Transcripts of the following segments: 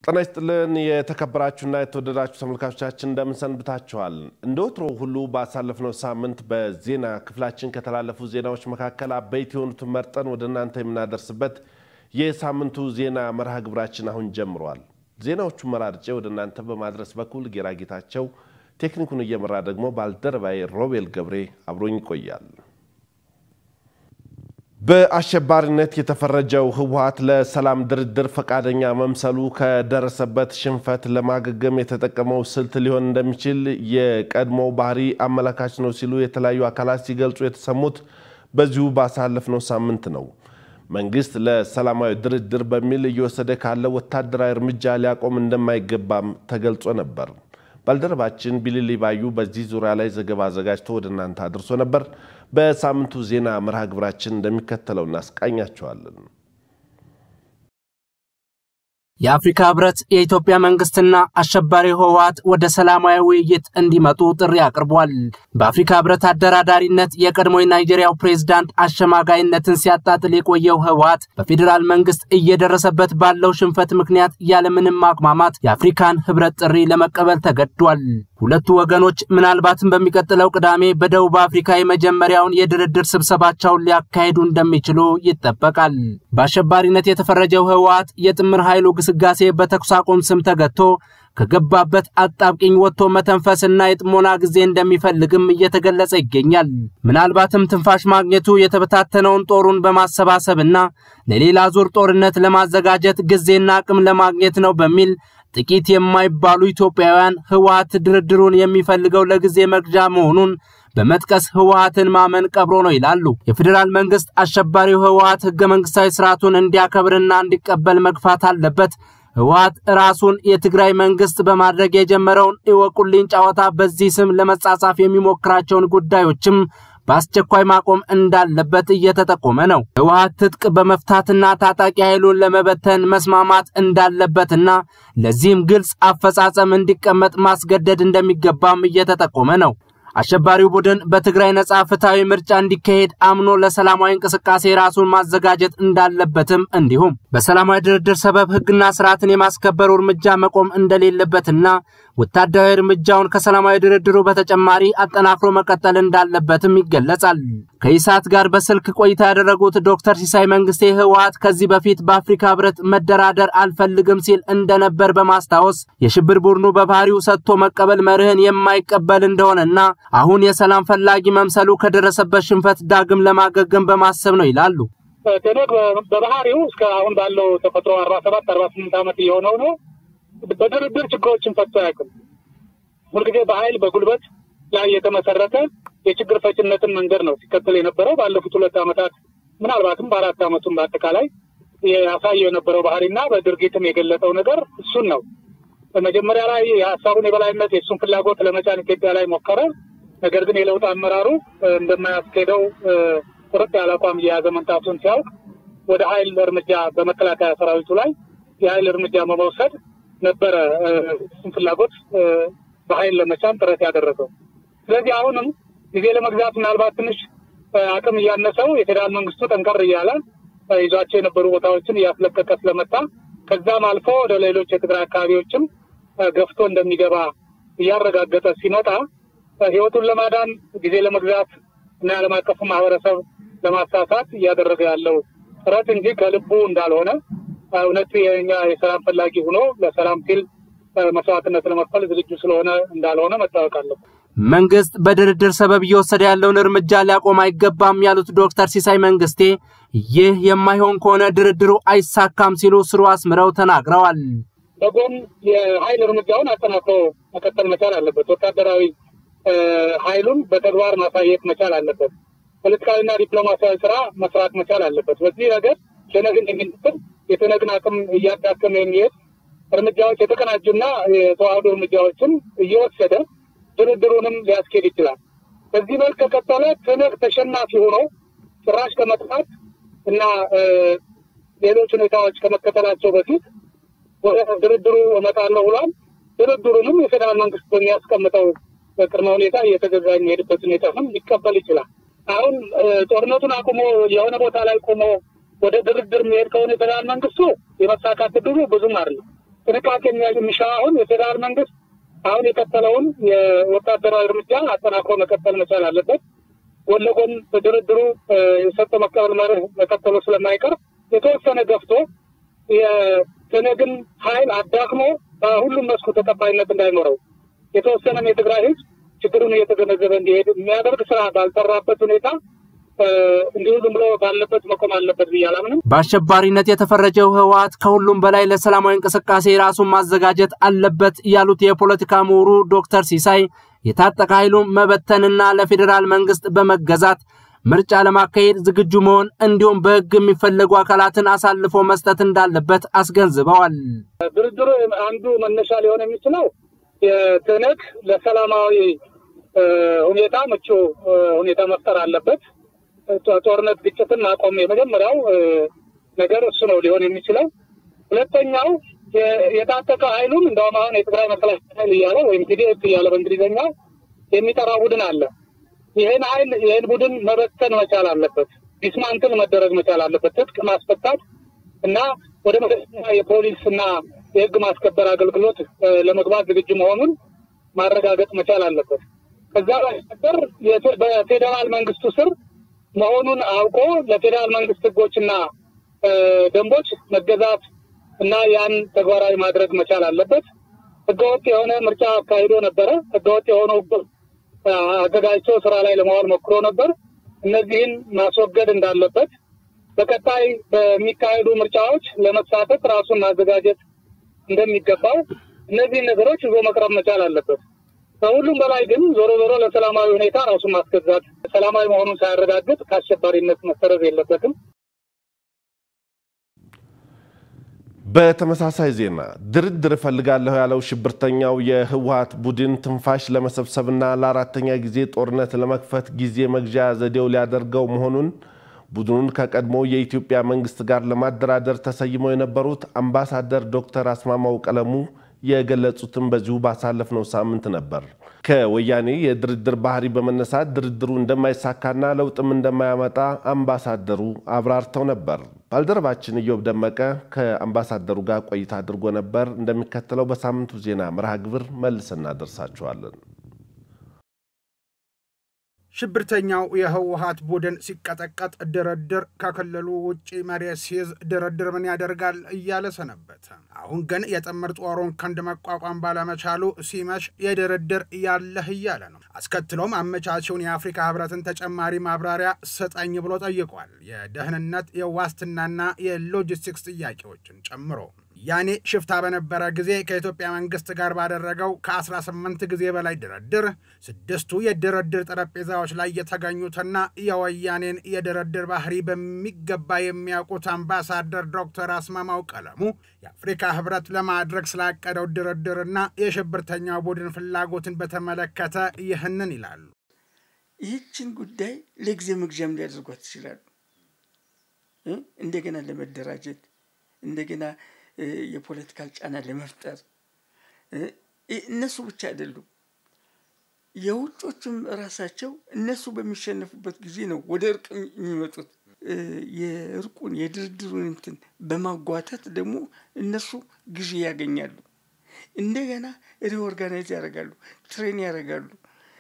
ጤና ይስጥልን የተከበራችሁና የተወደዳችሁ ተመልካቾቻችን እንደምን ሰንብታችኋል? እንደ ወትሮ ሁሉ ባሳለፍነው ሳምንት በዜና ክፍላችን ከተላለፉ ዜናዎች መካከል አበይት የሆኑትን መርጠን ወደ እናንተ የምናደርስበት የሳምንቱ ዜና መርሃ ግብራችን አሁን ጀምሯል። ዜናዎቹን መራርጬ ወደ እናንተ በማድረስ በኩል ጌራ ጌታቸው፣ ቴክኒኩን እየመራ ደግሞ ባልደረባዬ ሮቤል ገብሬ አብሮኝ ይቆያል። በአሸባሪነት የተፈረጀው ህወሓት ለሰላም ድርድር ፈቃደኛ መምሰሉ ከደረሰበት ሽንፈት ለማገገም የተጠቀመው ስልት ሊሆን እንደሚችል የቀድሞው ባህሪ አመላካች ነው ሲሉ የተለያዩ አካላት ሲገልጹ የተሰሙት በዚሁ ባሳለፍነው ሳምንት ነው። መንግስት ለሰላማዊ ድርድር በሚል እየወሰደ ካለው ወታደራዊ እርምጃ ሊያቆም እንደማይገባም ተገልጾ ነበር። ባልደረባችን ቢልሊ ባዩ በዚህ ዙሪያ ላይ ዘገባ አዘጋጅቶ ወደ እናንተ አድርሶ ነበር። በሳምንቱ ዜና መርሃ ግብራችን እንደሚከተለው እናስቃኛቸዋለን። የአፍሪካ ህብረት የኢትዮጵያ መንግስትና አሸባሪ ህወሓት ወደ ሰላማዊ ውይይት እንዲመጡ ጥሪ አቅርቧል። በአፍሪካ ህብረት አደራዳሪነት የቀድሞ የናይጄሪያው ፕሬዝዳንት አሸማጋይነትን ሲያጣጥል የቆየው ህወሓት በፌዴራል መንግስት እየደረሰበት ባለው ሽንፈት ምክንያት ያለምንም ማቅማማት የአፍሪካን ህብረት ጥሪ ለመቀበል ተገዷል። ሁለቱ ወገኖች ምናልባትም በሚቀጥለው ቅዳሜ በደቡብ አፍሪካ የመጀመሪያውን የድርድር ስብሰባቸውን ሊያካሂዱ እንደሚችሉ ይጠበቃል። በአሸባሪነት የተፈረጀው ህወሓት የጥምር ኃይሉ ግስጋሴ በተኩስ አቁም ስም ተገቶ ከገባበት አጣብቂኝ ወጥቶ መተንፈስና የጥሞና ጊዜ እንደሚፈልግም እየተገለጸ ይገኛል። ምናልባትም ትንፋሽ ማግኘቱ የተበታተነውን ጦሩን በማሰባሰብና ለሌላ ዙር ጦርነት ለማዘጋጀት ጊዜና አቅም ለማግኘት ነው በሚል ጥቂት የማይባሉ ኢትዮጵያውያን ህወሓት ድርድሩን የሚፈልገው ለጊዜ መግዣ መሆኑን በመጥቀስ ህወሓትን ማመን ቀብሮ ነው ይላሉ። የፌዴራል መንግስት አሸባሪው ህወሓት ህገ መንግስታዊ ስርዓቱን እንዲያከብርና እንዲቀበል መግፋት አለበት። ህወሓት ራሱን የትግራይ መንግስት በማድረግ የጀመረውን እወቁልኝ ጨዋታ በዚህ ስም ለመጻጻፍ የሚሞክራቸውን ጉዳዮችም በአስቸኳይ ማቆም እንዳለበት እየተጠቆመ ነው። ህወሓት ትጥቅ በመፍታትና ታጣቂ ኃይሉን ለመበተን መስማማት እንዳለበትና ለዚህም ግልጽ አፈጻጸም እንዲቀመጥ ማስገደድ እንደሚገባም እየተጠቆመ ነው። አሸባሪው ቡድን በትግራይ ነጻ ፍትሐዊ ምርጫ እንዲካሄድ አምኖ ለሰላማዊ እንቅስቃሴ ራሱን ማዘጋጀት እንዳለበትም እንዲሁም በሰላማዊ ድርድር ሰበብ ህግና ስርዓትን የማስከበሩ እርምጃ መቆም እንደሌለበትና ወታደራዊ እርምጃውን ከሰላማዊ ድርድሩ በተጨማሪ አጠናክሮ መቀጠል እንዳለበትም ይገለጻል። ከኢሳት ጋር በስልክ ቆይታ ያደረጉት ዶክተር ሲሳይ መንግስቴ ህወሓት ከዚህ በፊት በአፍሪካ ህብረት መደራደር አልፈልግም ሲል እንደነበር በማስታወስ የሽብር ቡድኑ በባህሪው ሰጥቶ መቀበል መርህን የማይቀበል እንደሆነና አሁን የሰላም ፈላጊ መምሰሉ ከደረሰበት ሽንፈት ዳግም ለማገገም በማሰብ ነው ይላሉ። ትነግ በባህሪው እስከ አሁን ባለው ተፈጥሮ አርባ ሰባት አርባ ስምንት ዓመት እየሆነው ነው። በድርድር ችግሮችን ፈቶ አያውቅም። ሁልጊዜ በኃይል በጉልበት ላይ የተመሰረተ የችግር ፈችነትን መንገድ ነው ሲከተል የነበረው። ባለፉት ሁለት ዓመታት ምናልባትም በአራት ዓመቱም በአጠቃላይ ያሳየው የነበረው ባህሪና በድርጊትም የገለጠው ነገር እሱን ነው። በመጀመሪያ ላይ የሀሳቡን የበላይነት የእሱን ፍላጎት ለመጫን ኢትዮጵያ ላይ ሞከረ። ነገር ግን የለውጥ አመራሩ እንደማያስኬደው ቁርጥ ያለ አቋም እየያዘ መምጣቱን ሲያውቅ ወደ ኃይል እርምጃ በመከላከያ ሰራዊቱ ላይ የኃይል እርምጃ በመውሰድ ነበረ እሱን ፍላጎት በኃይል ለመጫን ጥረት ያደረገው። ስለዚህ አሁንም ጊዜ ለመግዛት ምናልባት ትንሽ አቅም እያነሰው የፌዴራል መንግስቱ ጠንከር እያለ ይዟቸው የነበሩ ቦታዎችን እያስለቀቀ ስለመጣ ከዛም አልፎ ወደ ሌሎች የትግራይ አካባቢዎችም ገፍቶ እንደሚገባ እያረጋገጠ ሲመጣ ህይወቱን ለማዳን ጊዜ ለመግዛት እና የዓለም አቀፉ ማህበረሰብ ለማሳሳት እያደረገ ያለው ጥረት እንጂ ከልቡ እንዳልሆነ እውነት የኛ የሰላም ፈላጊ ሆኖ ለሰላም ሲል መስዋዕትነት ለመክፈል ዝግጁ ስለሆነ እንዳልሆነ መታወቅ አለበት። መንግስት በድርድር ሰበብ እየወሰደ ያለውን እርምጃ ሊያቆም አይገባም ያሉት ዶክተር ሲሳይ መንግስቴ ይህ የማይሆን ከሆነ ድርድሩ አይሳካም ሲሉ ስሩ አስምረው ተናግረዋል። በጎን የኃይል እርምጃውን አጠናክሮ መቀጠል መቻል አለበት። ወታደራዊ ኃይሉን በተግባር ማሳየት መቻል አለበት። ፖለቲካዊና ዲፕሎማሲያዊ ስራ መስራት መቻል አለበት። በዚህ ረገድ ሸነግን የሚንትል የተነግን አቅም እያዳከመ የሚሄድ እርምጃዎች የተቀናጁና የተዋህዶ እርምጃዎችን እየወሰደ ድርድሩንም ሊያስኬድ ይችላል። በዚህ መልክ ከቀጠለ ትነግ ተሸናፊ ሆኖ ጭራሽ ከመጥፋት እና ሌሎች ሁኔታዎች ከመከተላቸው በፊት ወደ ድርድሩ እመጣለሁ ብሏል። ድርድሩንም የፌዴራል መንግስት በሚያስቀምጠው ቅድመ ሁኔታ እየተገዛ የሚሄድበት ሁኔታንም ሊቀበል ይችላል። አሁን ጦርነቱን አቁሞ የሆነ ቦታ ላይ ቆሞ ወደ ድርድር የሚሄድ ከሆነ የፌዴራል መንግስቱ የመሳካት ዕድሉ ብዙም አይደለም። ጥንቃቄ የሚሻው አሁን የፌዴራል መንግስት አሁን የቀጠለውን የወታደራዊ እርምጃ አጠናክሮ መቀጠል መቻል አለበት። ጎን ለጎን በድርድሩ የሰጠ መቀበል መርህ መቀጠሉ ስለማይቀር የተወሰነ ገፍቶ የትነግን ኃይል አዳክሞ በሁሉም መስኩ ተቀባይነት እንዳይኖረው የተወሰነም የትግራይ ህዝብ ችግሩን እየተገነዘበ እንዲሄድ የሚያደርግ ስራ ባልሰራበት ሁኔታ እንዲሁ ዝም ብሎ ባለበት መቆም አለበት ብዬ አላምንም። በአሸባሪነት የተፈረጀው ህወሓት ከሁሉም በላይ ለሰላማዊ እንቅስቃሴ ራሱን ማዘጋጀት አለበት ያሉት የፖለቲካ ምሁሩ ዶክተር ሲሳይ የታጠቀ ኃይሉን መበተንና ለፌዴራል መንግስት በመገዛት ምርጫ ለማካሄድ ዝግጁ መሆን እንዲሁም በህግ የሚፈለጉ አካላትን አሳልፎ መስጠት እንዳለበት አስገንዝበዋል። ድርድሩ አንዱ መነሻ ሊሆን የሚችለው የትህነግ ለሰላማዊ ሁኔታ ምቹ ሁኔታ መፍጠር አለበት። ጦርነት፣ ግጭትን ማቆም የመጀመሪያው ነገር እሱ ነው ሊሆን የሚችለው። ሁለተኛው የታጠቀ ኃይሉን እንደውም አሁን የትግራይ መከላከያ ኃይል እያለ ወይም ቲዲኤፍ እያለ በእንግሊዝኛው የሚጠራ ቡድን አለ። ይህን ኃይል ይህን ቡድን መበተን መቻል አለበት። ዲስማንትል መደረግ መቻል አለበት። ትጥቅ ማስፈታት እና ወደ መደበኛ የፖሊስ እና የህግ ማስከበር አገልግሎት ለመግባት ዝግጁ መሆኑን ማረጋገጥ መቻል አለበት። ከዛ ባሻገር በፌዴራል መንግስቱ ስር መሆኑን አውቆ ለፌዴራል መንግስት ህጎችና ደንቦች መገዛት እና ያን ተግባራዊ ማድረግ መቻል አለበት። ህገወጥ የሆነ ምርጫ አካሂዶ ነበረ። ህገወጥ የሆኑ አዘጋጅቶ ስራ ላይ ለማዋል ሞክሮ ነበር። እነዚህን ማስወገድ እንዳለበት፣ በቀጣይ በሚካሄዱ ምርጫዎች ለመሳተፍ ራሱን ማዘጋጀት እንደሚገባው እነዚህን ነገሮች ይዞ መቅረብ መቻል አለበት። ከሁሉም በላይ ግን ዞሮ ዞሮ ለሰላማዊ ሁኔታ ራሱን ማስገዛት ሰላማዊ መሆኑን ሳያረጋግጥ ከአሸባሪነት መሰረዝ የለበትም። በተመሳሳይ ዜና ድርድር እፈልጋለሁ ያለው ሽብርተኛው የህወሓት ቡድን ትንፋሽ ለመሰብሰብና ለአራተኛ ጊዜ ጦርነት ለመክፈት ጊዜ መግዣ ዘዴው ሊያደርገው መሆኑን ቡድኑን ከቀድሞ የኢትዮጵያ መንግስት ጋር ለማደራደር ተሰይመው የነበሩት አምባሳደር ዶክተር አስማማው ቀለሙ የገለጹትን በዚሁ ባሳለፍነው ሳምንት ነበር። ከወያኔ የድርድር ባህሪ በመነሳት ድርድሩ እንደማይሳካና ለውጥም እንደማያመጣ አምባሳደሩ አብራርተው ነበር። ባልደረባችን ኢዮብ ደመቀ ከአምባሳደሩ ጋር ቆይታ አድርጎ ነበር። እንደሚከተለው በሳምንቱ ዜና መርሃ ግብር መልስ እናደርሳችኋለን። ሽብርተኛው የህወሓት ቡድን ሲቀጠቀጥ ድርድር ከክልሉ ውጭ መሬት ሲይዝ ድርድር ምን ያደርጋል እያለ ሰነበተ። አሁን ግን የጥምር ጦሩን ክንድ መቋቋም ባለመቻሉ ሲመሽ የድርድር ያለህ እያለ ነው። አስከትሎም አመቻቸውን የአፍሪካ ህብረትን ተጨማሪ ማብራሪያ ስጠኝ ብሎ ጠይቋል። የደህንነት የዋስትናና የሎጂስቲክስ ጥያቄዎችን ጨምሮ ያኔ ሽፍታ በነበረ ጊዜ ከኢትዮጵያ መንግስት ጋር ባደረገው ከ18 ጊዜ በላይ ድርድር ስድስቱ የድርድር ጠረጴዛዎች ላይ የተገኙትና የወያኔን የድርድር ባህሪ በሚገባ የሚያውቁት አምባሳደር ዶክተር አስማማው ቀለሙ የአፍሪካ ህብረት ለማድረግ ስላቀደው ድርድርና የሽብርተኛው ቡድን ፍላጎትን በተመለከተ ይህንን ይላሉ። ይህችን ጉዳይ ለጊዜ መግዣም ሊያደርጓት ይችላሉ። እንደገና ለመደራጀት እንደገና የፖለቲካል ጫና ለመፍጠር እነሱ ብቻ አይደሉም። የውጮቹም ራሳቸው እነሱ በሚሸነፉበት ጊዜ ነው ወደ እርቅ የሚመጡት። የእርቁን የድርድሩን እንትን በማጓተት ደግሞ እነሱ ጊዜ ያገኛሉ። እንደገና ሪኦርጋናይዝ ያደርጋሉ፣ ትሬን ያደርጋሉ።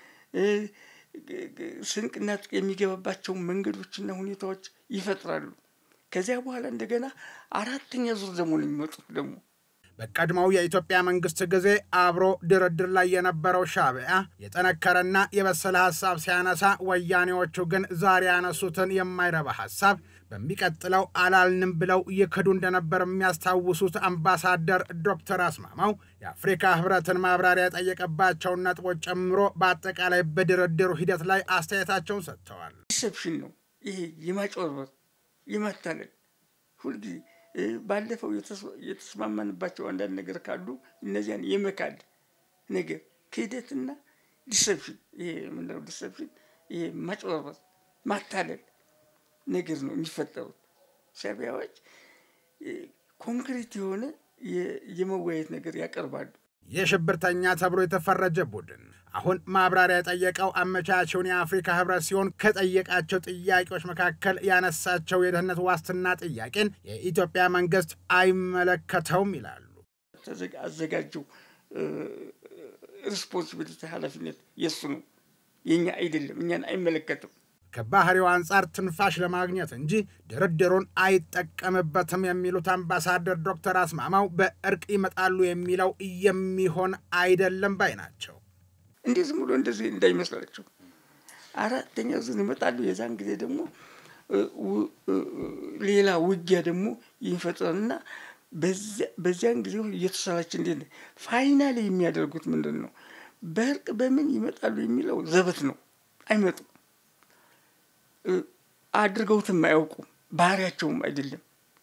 ስንቅና የሚገባባቸውን መንገዶችና ሁኔታዎች ይፈጥራሉ። ከዚያ በኋላ እንደገና አራተኛ ዙር ደግሞ የሚመጡት ደግሞ በቀድሞው የኢትዮጵያ መንግስት ጊዜ አብሮ ድርድር ላይ የነበረው ሻዕቢያ የጠነከረና የበሰለ ሀሳብ ሲያነሳ፣ ወያኔዎቹ ግን ዛሬ ያነሱትን የማይረባ ሀሳብ በሚቀጥለው አላልንም ብለው ይክዱ እንደነበር የሚያስታውሱት አምባሳደር ዶክተር አስማማው የአፍሪካ ህብረትን ማብራሪያ የጠየቀባቸውን ነጥቦች ጨምሮ በአጠቃላይ በድርድሩ ሂደት ላይ አስተያየታቸውን ሰጥተዋል። ዲሰፕሽን ነው ይሄ የማጭበርበር የማታለል ሁልጊዜ ባለፈው የተስማማንባቸው አንዳንድ ነገር ካሉ እነዚያን የመካድ ነገር ክህደትና ዲሰፕሽን ይሄ ምንድነው? ዲሰፕሽን ይሄ ማጭበርበር ማታለል ነገር ነው የሚፈጠሩት። ሻዕቢያዎች ኮንክሪት የሆነ የመወያየት ነገር ያቀርባሉ። የሽብርተኛ ተብሎ የተፈረጀ ቡድን አሁን ማብራሪያ የጠየቀው አመቻቸውን የአፍሪካ ህብረት ሲሆን ከጠየቃቸው ጥያቄዎች መካከል ያነሳቸው የደህንነት ዋስትና ጥያቄን የኢትዮጵያ መንግስት አይመለከተውም ይላሉ። አዘጋጀው ሪስፖንሲቢሊቲ ኃላፊነት የእሱ ነው፣ የእኛ አይደለም፣ እኛን አይመለከትም። ከባህሪው አንጻር ትንፋሽ ለማግኘት እንጂ ድርድሩን አይጠቀምበትም የሚሉት አምባሳደር ዶክተር አስማማው በእርቅ ይመጣሉ የሚለው የሚሆን አይደለም ባይ ናቸው። እንዲህ ዝም ብሎ እንደዚህ እንዳይመስላቸው አራተኛ ዙር ይመጣሉ። የዛን ጊዜ ደግሞ ሌላ ውጊያ ደግሞ ይፈጥራልና በዚያን ጊዜ እየተሰራች እንዴት ነው ፋይናል የሚያደርጉት ምንድን ነው? በእርቅ በምን ይመጣሉ የሚለው ዘበት ነው። አይመጡም። አድርገውትም አያውቁም። ባህሪያቸውም አይደለም፣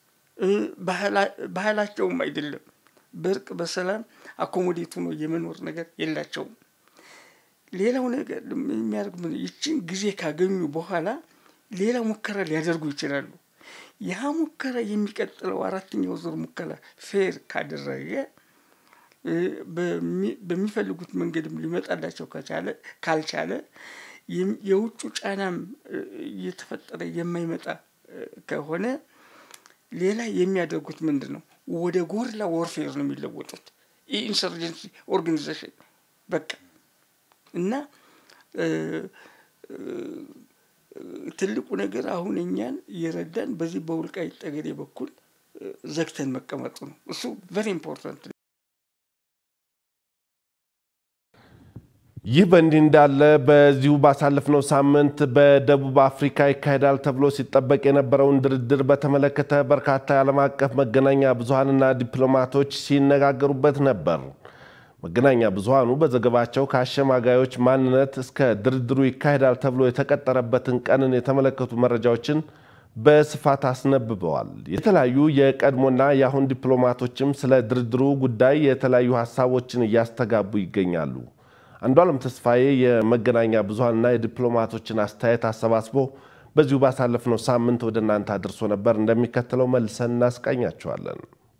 ባህላቸውም አይደለም። በእርቅ በሰላም አኮሞዴት ሆኖ የመኖር ነገር የላቸውም። ሌላው ነገር የሚያደርግ ይችን ጊዜ ካገኙ በኋላ ሌላ ሙከራ ሊያደርጉ ይችላሉ። ያ ሙከራ የሚቀጥለው አራተኛው ዙር ሙከራ ፌር ካደረገ በሚፈልጉት መንገድም ሊመጣላቸው ከቻለ ካልቻለ የውጩ ጫናም እየተፈጠረ የማይመጣ ከሆነ ሌላ የሚያደርጉት ምንድን ነው? ወደ ጎርላ ወርፌር ነው የሚለወጡት። ኢንሰርጀንሲ ኦርጋኒዜሽን በቃ እና ትልቁ ነገር አሁን እኛን እየረዳን በዚህ በወልቃይት ጠገዴ በኩል ዘግተን መቀመጡ ነው። እሱ ቨሪ ኢምፖርታንት። ይህ በእንዲህ እንዳለ በዚሁ ባሳለፍነው ሳምንት በደቡብ አፍሪካ ይካሄዳል ተብሎ ሲጠበቅ የነበረውን ድርድር በተመለከተ በርካታ የዓለም አቀፍ መገናኛ ብዙሃንና ዲፕሎማቶች ሲነጋገሩበት ነበር። መገናኛ ብዙሃኑ በዘገባቸው ከአሸማጋዮች ማንነት እስከ ድርድሩ ይካሄዳል ተብሎ የተቀጠረበትን ቀንን የተመለከቱ መረጃዎችን በስፋት አስነብበዋል። የተለያዩ የቀድሞና የአሁን ዲፕሎማቶችም ስለ ድርድሩ ጉዳይ የተለያዩ ሀሳቦችን እያስተጋቡ ይገኛሉ። አንዷለም ተስፋዬ የመገናኛ ብዙሃንና የዲፕሎማቶችን አስተያየት አሰባስቦ በዚሁ ባሳለፍነው ሳምንት ወደ እናንተ አድርሶ ነበር። እንደሚከተለው መልሰን እናስቃኛቸዋለን።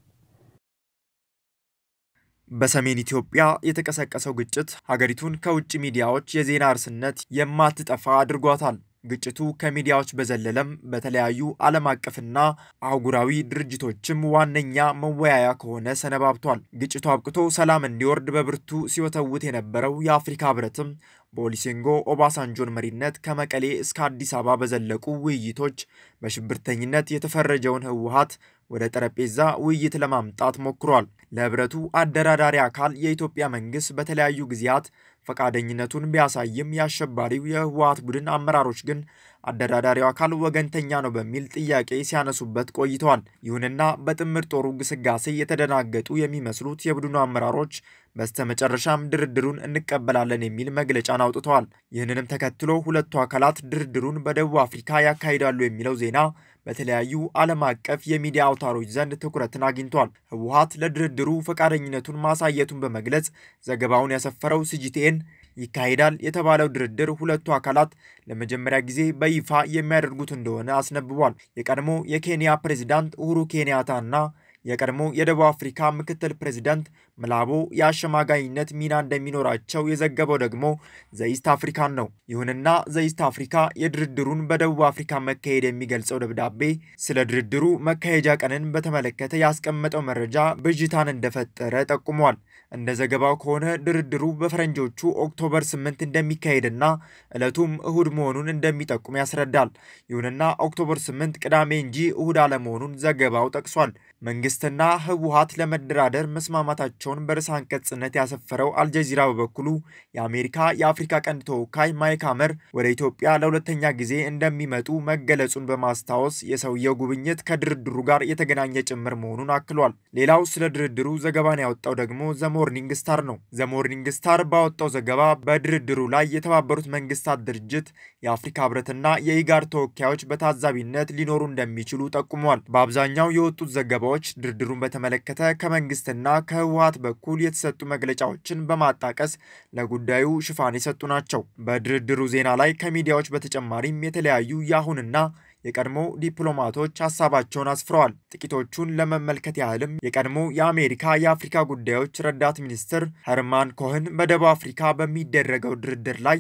በሰሜን ኢትዮጵያ የተቀሰቀሰው ግጭት ሀገሪቱን ከውጭ ሚዲያዎች የዜና እርስነት የማትጠፋ አድርጓታል። ግጭቱ ከሚዲያዎች በዘለለም በተለያዩ ዓለም አቀፍና አህጉራዊ ድርጅቶችም ዋነኛ መወያያ ከሆነ ሰነባብቷል። ግጭቱ አብቅቶ ሰላም እንዲወርድ በብርቱ ሲወተውት የነበረው የአፍሪካ ሕብረትም በኦሉሴጉን ኦባሳንጆን መሪነት ከመቀሌ እስከ አዲስ አበባ በዘለቁ ውይይቶች በሽብርተኝነት የተፈረጀውን ህወሀት ወደ ጠረጴዛ ውይይት ለማምጣት ሞክሯል። ለህብረቱ አደራዳሪ አካል የኢትዮጵያ መንግስት በተለያዩ ጊዜያት ፈቃደኝነቱን ቢያሳይም የአሸባሪው የህወሀት ቡድን አመራሮች ግን አደራዳሪው አካል ወገንተኛ ነው በሚል ጥያቄ ሲያነሱበት ቆይተዋል። ይሁንና በጥምር ጦሩ ግስጋሴ የተደናገጡ የሚመስሉት የቡድኑ አመራሮች በስተመጨረሻም ድርድሩን እንቀበላለን የሚል መግለጫን አውጥተዋል። ይህንንም ተከትሎ ሁለቱ አካላት ድርድሩን በደቡብ አፍሪካ ያካሂዳሉ የሚለው ዜና በተለያዩ ዓለም አቀፍ የሚዲያ አውታሮች ዘንድ ትኩረትን አግኝቷል። ህወሀት ለድርድሩ ፈቃደኝነቱን ማሳየቱን በመግለጽ ዘገባውን ያሰፈረው ሲጂቲኤን ይካሄዳል የተባለው ድርድር ሁለቱ አካላት ለመጀመሪያ ጊዜ በይፋ የሚያደርጉት እንደሆነ አስነብቧል። የቀድሞ የኬንያ ፕሬዚዳንት ኡሁሩ ኬንያታ እና የቀድሞ የደቡብ አፍሪካ ምክትል ፕሬዚዳንት ምላቦ የአሸማጋይነት ሚና እንደሚኖራቸው የዘገበው ደግሞ ዘኢስት አፍሪካን ነው። ይሁንና ዘኢስት አፍሪካ የድርድሩን በደቡብ አፍሪካ መካሄድ የሚገልጸው ደብዳቤ ስለ ድርድሩ መካሄጃ ቀንን በተመለከተ ያስቀመጠው መረጃ ብዥታን እንደፈጠረ ጠቁሟል። እንደ ዘገባው ከሆነ ድርድሩ በፈረንጆቹ ኦክቶበር 8 እንደሚካሄድና ዕለቱም እሁድ መሆኑን እንደሚጠቁም ያስረዳል። ይሁንና ኦክቶበር 8 ቅዳሜ እንጂ እሁድ አለመሆኑን ዘገባው ጠቅሷል። መንግስትና ህወሀት ለመደራደር መስማማታቸውን በርዕሰ አንቀጽነት ያሰፈረው አልጀዚራ በበኩሉ የአሜሪካ የአፍሪካ ቀንድ ተወካይ ማይክ ሀመር ወደ ኢትዮጵያ ለሁለተኛ ጊዜ እንደሚመጡ መገለጹን በማስታወስ የሰውየው ጉብኝት ከድርድሩ ጋር የተገናኘ ጭምር መሆኑን አክሏል። ሌላው ስለ ድርድሩ ዘገባን ያወጣው ደግሞ ዘሞርኒንግ ስታር ነው። ዘሞርኒንግ ስታር ባወጣው ዘገባ በድርድሩ ላይ የተባበሩት መንግስታት ድርጅት፣ የአፍሪካ ህብረትና የኢጋድ ተወካዮች በታዛቢነት ሊኖሩ እንደሚችሉ ጠቁሟል። በአብዛኛው የወጡት ዘገባዎች ድርድሩን በተመለከተ ከመንግስትና ከህወሀት በኩል የተሰጡ መግለጫዎችን በማጣቀስ ለጉዳዩ ሽፋን የሰጡ ናቸው። በድርድሩ ዜና ላይ ከሚዲያዎች በተጨማሪም የተለያዩ የአሁንና የቀድሞ ዲፕሎማቶች ሀሳባቸውን አስፍረዋል። ጥቂቶቹን ለመመልከት ያህልም የቀድሞ የአሜሪካ የአፍሪካ ጉዳዮች ረዳት ሚኒስትር ሄርማን ኮህን በደቡብ አፍሪካ በሚደረገው ድርድር ላይ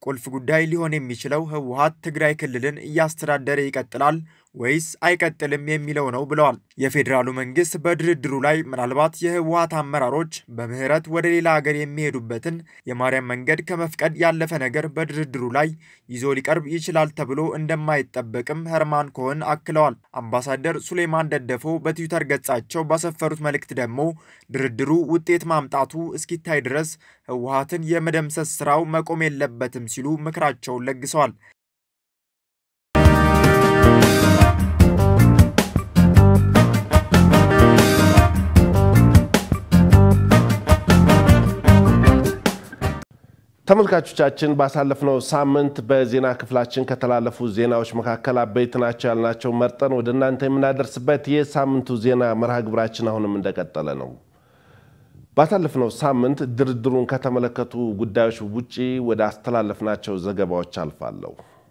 ቁልፍ ጉዳይ ሊሆን የሚችለው ህወሓት ትግራይ ክልልን እያስተዳደረ ይቀጥላል ወይስ አይቀጥልም የሚለው ነው ብለዋል። የፌዴራሉ መንግስት በድርድሩ ላይ ምናልባት የህወሓት አመራሮች በምህረት ወደ ሌላ ሀገር የሚሄዱበትን የማርያም መንገድ ከመፍቀድ ያለፈ ነገር በድርድሩ ላይ ይዞ ሊቀርብ ይችላል ተብሎ እንደማይጠበቅም ኸርማን ኮህን አክለዋል። አምባሳደር ሱሌማን ደደፎ በትዊተር ገጻቸው ባሰፈሩት መልእክት ደግሞ ድርድሩ ውጤት ማምጣቱ እስኪታይ ድረስ ህወሓትን የመደምሰስ ስራው መቆም የለበትም ሲሉ ምክራቸውን ለግሰዋል። ተመልካቾቻችን ባሳለፍነው ሳምንት በዜና ክፍላችን ከተላለፉ ዜናዎች መካከል አበይት ናቸው ያልናቸው መርጠን ወደ እናንተ የምናደርስበት የሳምንቱ ዜና መርሃ ግብራችን አሁንም እንደቀጠለ ነው። ባሳለፍነው ሳምንት ድርድሩን ከተመለከቱ ጉዳዮች ውጪ ወደ አስተላለፍናቸው ዘገባዎች አልፋለሁ።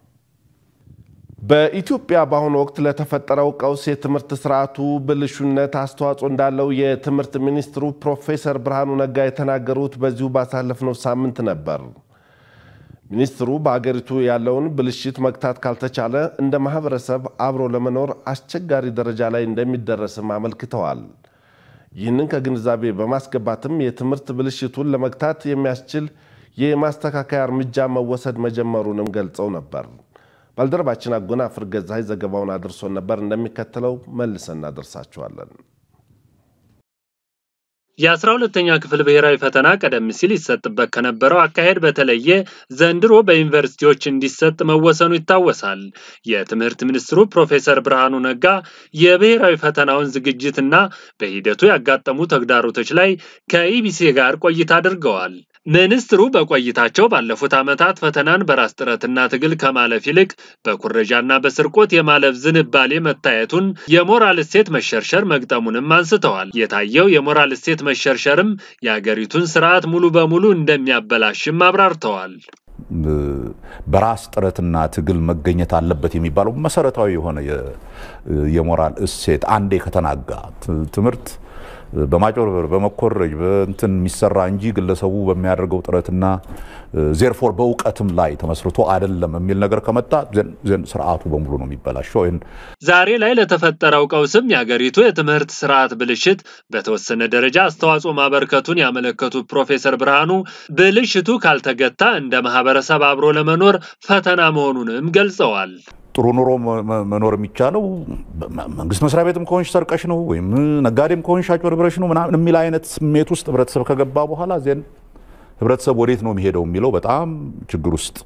በኢትዮጵያ በአሁኑ ወቅት ለተፈጠረው ቀውስ የትምህርት ስርዓቱ ብልሹነት አስተዋጽኦ እንዳለው የትምህርት ሚኒስትሩ ፕሮፌሰር ብርሃኑ ነጋ የተናገሩት በዚሁ ባሳለፍነው ሳምንት ነበር። ሚኒስትሩ በአገሪቱ ያለውን ብልሽት መግታት ካልተቻለ እንደ ማህበረሰብ አብሮ ለመኖር አስቸጋሪ ደረጃ ላይ እንደሚደረስም አመልክተዋል። ይህንን ከግንዛቤ በማስገባትም የትምህርት ብልሽቱን ለመግታት የሚያስችል የማስተካከያ እርምጃ መወሰድ መጀመሩንም ገልጸው ነበር። ባልደረባችን አጎናፍር ገዛይ ዘገባውን አድርሶን ነበር። እንደሚከተለው መልሰን እናደርሳችኋለን። የአስራ ሁለተኛ ክፍል ብሔራዊ ፈተና ቀደም ሲል ይሰጥበት ከነበረው አካሄድ በተለየ ዘንድሮ በዩኒቨርሲቲዎች እንዲሰጥ መወሰኑ ይታወሳል። የትምህርት ሚኒስትሩ ፕሮፌሰር ብርሃኑ ነጋ የብሔራዊ ፈተናውን ዝግጅትና በሂደቱ ያጋጠሙ ተግዳሮቶች ላይ ከኢቢሲ ጋር ቆይታ አድርገዋል። ሚኒስትሩ በቆይታቸው ባለፉት ዓመታት ፈተናን በራስ ጥረትና ትግል ከማለፍ ይልቅ በኩረጃና በስርቆት የማለፍ ዝንባሌ መታየቱን፣ የሞራል እሴት መሸርሸር መግጠሙንም አንስተዋል። የታየው የሞራል እሴት መሸርሸርም የአገሪቱን ስርዓት ሙሉ በሙሉ እንደሚያበላሽም አብራርተዋል። በራስ ጥረትና ትግል መገኘት አለበት የሚባለው መሰረታዊ የሆነ የሞራል እሴት አንዴ ከተናጋ ትምህርት በማጭበርበር በመኮረጅ በእንትን የሚሰራ እንጂ ግለሰቡ በሚያደርገው ጥረትና ዜርፎር በእውቀትም ላይ ተመስርቶ አይደለም የሚል ነገር ከመጣ ዘን ስርዓቱ በሙሉ ነው የሚበላሸው። ዛሬ ላይ ለተፈጠረው ቀውስም የሀገሪቱ የትምህርት ስርዓት ብልሽት በተወሰነ ደረጃ አስተዋጽኦ ማበርከቱን ያመለከቱት ፕሮፌሰር ብርሃኑ ብልሽቱ ካልተገታ እንደ ማህበረሰብ አብሮ ለመኖር ፈተና መሆኑንም ገልጸዋል። ጥሩ ኑሮ መኖር የሚቻለው መንግስት መስሪያ ቤትም ከሆንሽ ሰርቀሽ ነው ወይም ነጋዴም ከሆንሽ አጭበርብረሽ ነው ምናምን የሚል አይነት ስሜት ውስጥ ህብረተሰብ ከገባ በኋላ ዜን ህብረተሰብ ወዴት ነው የሚሄደው የሚለው በጣም ችግር ውስጥ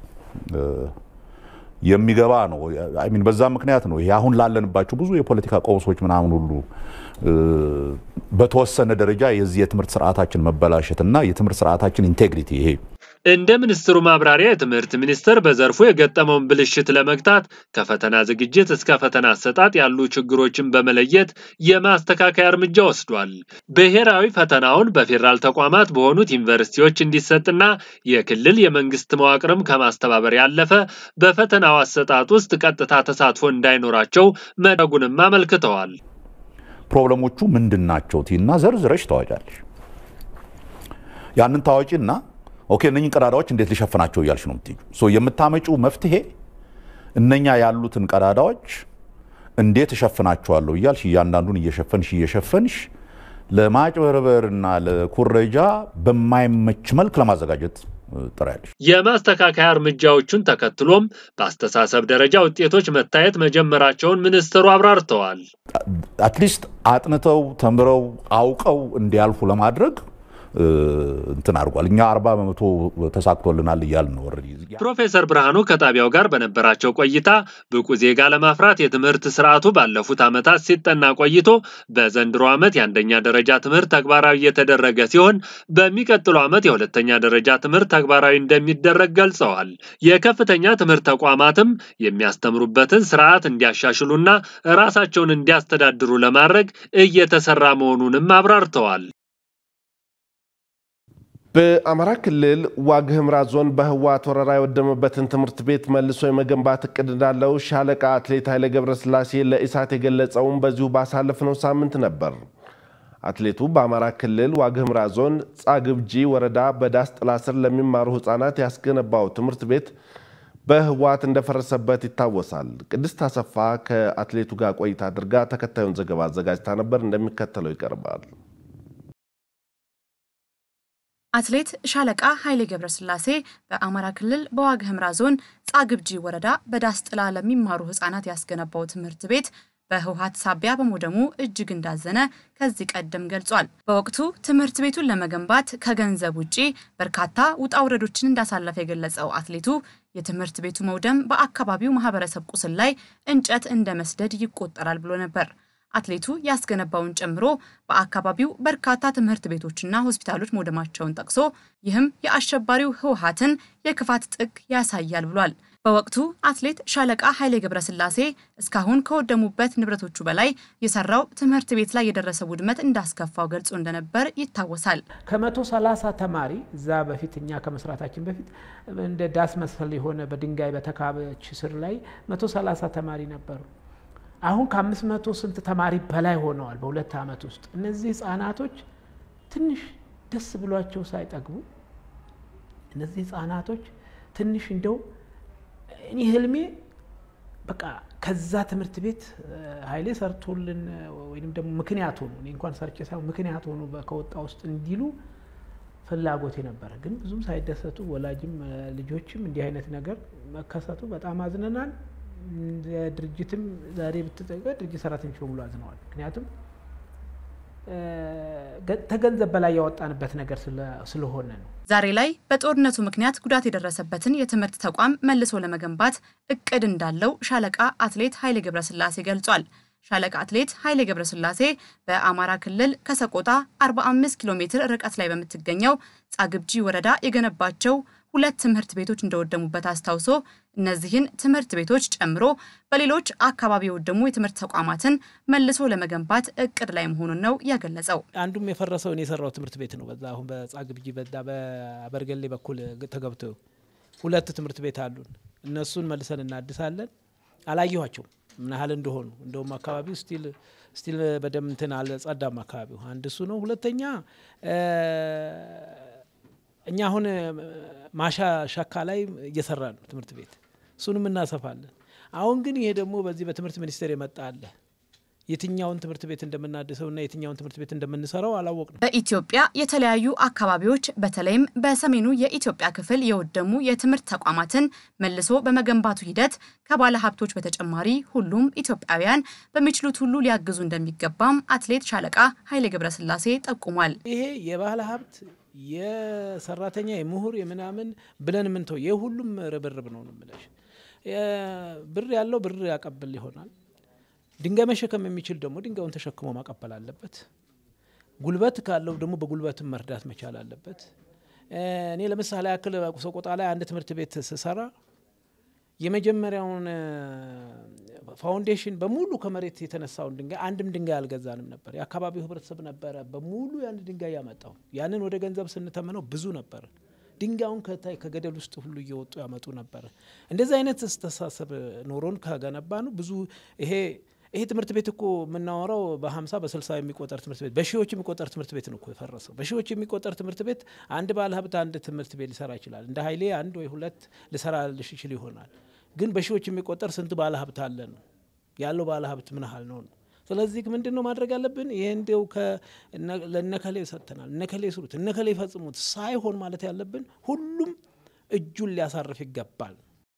የሚገባ ነው። ሚን በዛ ምክንያት ነው ይሄ አሁን ላለንባቸው ብዙ የፖለቲካ ቀውሶች ምናምን ሁሉ በተወሰነ ደረጃ የዚህ የትምህርት ስርዓታችን መበላሸት እና የትምህርት ስርዓታችን ኢንቴግሪቲ ይሄ እንደ ሚኒስትሩ ማብራሪያ የትምህርት ሚኒስቴር በዘርፉ የገጠመውን ብልሽት ለመግታት ከፈተና ዝግጅት እስከ ፈተና አሰጣጥ ያሉ ችግሮችን በመለየት የማስተካከያ እርምጃ ወስዷል። ብሔራዊ ፈተናውን በፌዴራል ተቋማት በሆኑት ዩኒቨርሲቲዎች እንዲሰጥና የክልል የመንግስት መዋቅርም ከማስተባበር ያለፈ በፈተናው አሰጣጥ ውስጥ ቀጥታ ተሳትፎ እንዳይኖራቸው መደረጉንም አመልክተዋል። ፕሮብለሞቹ ምንድን ናቸው ቲና ዘርዝረሽ ታዋጫለሽ። ያንን ታዋቂና ኦኬ እነኝን ቀዳዳዎች እንዴት ሊሸፍናቸው እያልሽ ነው የምትይው። የምታመጪው መፍትሄ እነኛ ያሉትን ቀዳዳዎች እንዴት እሸፍናቸዋለሁ እያልሽ እያንዳንዱን እየሸፈንሽ እየሸፈንሽ ለማጭበርበርና ለኩረጃ በማይመች መልክ ለማዘጋጀት ጥሪያለሽ። የማስተካከያ እርምጃዎቹን ተከትሎም በአስተሳሰብ ደረጃ ውጤቶች መታየት መጀመራቸውን ሚኒስትሩ አብራርተዋል። አትሊስት አጥንተው ተምረው አውቀው እንዲያልፉ ለማድረግ እንትን አድርጓል። እኛ አርባ በመቶ ተሳክቶልናል እያልን ነው። ፕሮፌሰር ብርሃኑ ከጣቢያው ጋር በነበራቸው ቆይታ ብቁ ዜጋ ለማፍራት የትምህርት ስርዓቱ ባለፉት ዓመታት ሲጠና ቆይቶ በዘንድሮ ዓመት የአንደኛ ደረጃ ትምህርት ተግባራዊ እየተደረገ ሲሆን በሚቀጥለው ዓመት የሁለተኛ ደረጃ ትምህርት ተግባራዊ እንደሚደረግ ገልጸዋል። የከፍተኛ ትምህርት ተቋማትም የሚያስተምሩበትን ስርዓት እንዲያሻሽሉና ራሳቸውን እንዲያስተዳድሩ ለማድረግ እየተሰራ መሆኑንም አብራርተዋል። በአማራ ክልል ዋግ ኽምራ ዞን በህወሓት ወረራ የወደመበትን ትምህርት ቤት መልሶ የመገንባት እቅድ እንዳለው ሻለቃ አትሌት ኃይለ ገብረስላሴ ለኢሳት የገለጸውን በዚሁ ባሳለፍነው ሳምንት ነበር። አትሌቱ በአማራ ክልል ዋግኽምራ ዞን ጻግብጂ ወረዳ በዳስ ጥላ ስር ለሚማሩ ህጻናት ያስገነባው ትምህርት ቤት በህወሓት እንደፈረሰበት ይታወሳል። ቅድስት አሰፋ ከአትሌቱ ጋር ቆይታ አድርጋ ተከታዩን ዘገባ አዘጋጅታ ነበር፣ እንደሚከተለው ይቀርባል። አትሌት ሻለቃ ኃይሌ ገብረስላሴ በአማራ ክልል በዋግኽምራ ዞን ጻግብጂ ወረዳ በዳስ ጥላ ለሚማሩ ህጻናት ያስገነባው ትምህርት ቤት በህወሓት ሳቢያ በመውደሙ እጅግ እንዳዘነ ከዚህ ቀደም ገልጿል። በወቅቱ ትምህርት ቤቱን ለመገንባት ከገንዘብ ውጪ በርካታ ውጣ ውረዶችን እንዳሳለፈ የገለጸው አትሌቱ የትምህርት ቤቱ መውደም በአካባቢው ማህበረሰብ ቁስል ላይ እንጨት እንደ መስደድ ይቆጠራል ብሎ ነበር። አትሌቱ ያስገነባውን ጨምሮ በአካባቢው በርካታ ትምህርት ቤቶችና ሆስፒታሎች መውደማቸውን ጠቅሶ ይህም የአሸባሪው ህወሓትን የክፋት ጥግ ያሳያል ብሏል። በወቅቱ አትሌት ሻለቃ ኃይሌ ገብረስላሴ እስካሁን ከወደሙበት ንብረቶቹ በላይ የሰራው ትምህርት ቤት ላይ የደረሰ ውድመት እንዳስከፋው ገልጾ እንደነበር ይታወሳል። ከመቶ ሰላሳ ተማሪ እዛ በፊት እኛ ከመስራታችን በፊት እንደ ዳስ መሰል የሆነ በድንጋይ በተካበች ስር ላይ መቶ ሰላሳ ተማሪ ነበሩ። አሁን ከአምስት መቶ ስንት ተማሪ በላይ ሆነዋል በሁለት ዓመት ውስጥ። እነዚህ ህጻናቶች ትንሽ ደስ ብሏቸው ሳይጠግቡ እነዚህ ህጻናቶች ትንሽ እንደው እኔ ህልሜ በቃ ከዛ ትምህርት ቤት ኃይሌ ሰርቶልን ወይም ደግሞ ምክንያት ሆኑ እኔ እንኳን ሰርቼ ሳይሆን ምክንያት ሆኑ ከወጣ ውስጥ እንዲሉ ፍላጎቴ ነበረ። ግን ብዙም ሳይደሰቱ ወላጅም ልጆችም እንዲህ አይነት ነገር መከሰቱ በጣም አዝነናል። ድርጅትም ዛሬ ብትጠይቀ ድርጅት ሰራተኞች በሙሉ አዝነዋል። ምክንያቱም ከገንዘብ በላይ ያወጣንበት ነገር ስለሆነ ነው። ዛሬ ላይ በጦርነቱ ምክንያት ጉዳት የደረሰበትን የትምህርት ተቋም መልሶ ለመገንባት እቅድ እንዳለው ሻለቃ አትሌት ኃይሌ ገብረስላሴ ገልጿል። ሻለቃ አትሌት ኃይሌ ገብረስላሴ በአማራ ክልል ከሰቆጣ 45 ኪሎ ሜትር ርቀት ላይ በምትገኘው ጻግብጂ ወረዳ የገነባቸው ሁለት ትምህርት ቤቶች እንደወደሙበት አስታውሶ እነዚህን ትምህርት ቤቶች ጨምሮ በሌሎች አካባቢ የወደሙ የትምህርት ተቋማትን መልሶ ለመገንባት እቅድ ላይ መሆኑን ነው ያገለጸው። አንዱም የፈረሰው እኔ የሰራው ትምህርት ቤት ነው። በዛ አሁን በጻግብጂ በዛ በአበርገሌ በኩል ተገብቶ ሁለት ትምህርት ቤት አሉን። እነሱን መልሰን እናድሳለን። አላየኋቸውም ምን ያህል እንደሆኑ እንደውም አካባቢው ስቲል ስቲል በደም እንትን አልጸዳም አካባቢው። አንድ እሱ ነው። ሁለተኛ እኛ አሁን ማሻ ሸካ ላይ እየሰራ ነው ትምህርት ቤት እሱንም እናሰፋለን። አሁን ግን ይሄ ደግሞ በዚህ በትምህርት ሚኒስቴር የመጣ አለ። የትኛውን ትምህርት ቤት እንደምናድሰውና የትኛውን ትምህርት ቤት እንደምንሰራው አላወቅንም። በኢትዮጵያ የተለያዩ አካባቢዎች በተለይም በሰሜኑ የኢትዮጵያ ክፍል የወደሙ የትምህርት ተቋማትን መልሶ በመገንባቱ ሂደት ከባለ ሀብቶች በተጨማሪ ሁሉም ኢትዮጵያውያን በሚችሉት ሁሉ ሊያግዙ እንደሚገባም አትሌት ሻለቃ ኃይሌ ገብረስላሴ ጠቁሟል። ይሄ የባለ ሀብት የሰራተኛ የምሁር የምናምን ብለን ምንተው የሁሉም ርብርብ ነው ነው የምልሽ። ብር ያለው ብር ያቀብል ይሆናል። ድንጋይ መሸከም የሚችል ደግሞ ድንጋዩን ተሸክሞ ማቀበል አለበት። ጉልበት ካለው ደግሞ በጉልበትም መርዳት መቻል አለበት። እኔ ለምሳሌ ያክል ሰቆጣ ላይ አንድ ትምህርት ቤት ስሰራ የመጀመሪያውን ፋውንዴሽን በሙሉ ከመሬት የተነሳውን ድንጋይ አንድም ድንጋይ አልገዛንም ነበር። የአካባቢው ህብረተሰብ ነበረ በሙሉ ያን ድንጋይ ያመጣው። ያንን ወደ ገንዘብ ስንተምነው ብዙ ነበር። ድንጋዩን ከታይ ከገደል ውስጥ ሁሉ እየወጡ ያመጡ ነበር። እንደዚህ አይነት አስተሳሰብ ኖሮን ከገነባ ነው ብዙ ይሄ ይሄ ትምህርት ቤት እኮ የምናወራው በሀምሳ በስልሳ የሚቆጠር ትምህርት ቤት በሺዎች የሚቆጠር ትምህርት ቤት ነው እኮ የፈረሰው። በሺዎች የሚቆጠር ትምህርት ቤት አንድ ባለ ሀብት አንድ ትምህርት ቤት ሊሰራ ይችላል። እንደ ሀይሌ አንድ ወይ ሁለት ሊሰራ ይችል ይሆናል። ግን በሺዎች የሚቆጠር ስንት ባለ ሀብት አለ ነው ያለው ባለ ሀብት ምን ያህል ነው ነው። ስለዚህ ምንድን ነው ማድረግ ያለብን? ይሄ እንዲው ለነከሌ ሰጥተናል፣ እነከሌ ስሩት፣ እነከሌ ይፈጽሙት ሳይሆን ማለት ያለብን ሁሉም እጁን ሊያሳርፍ ይገባል።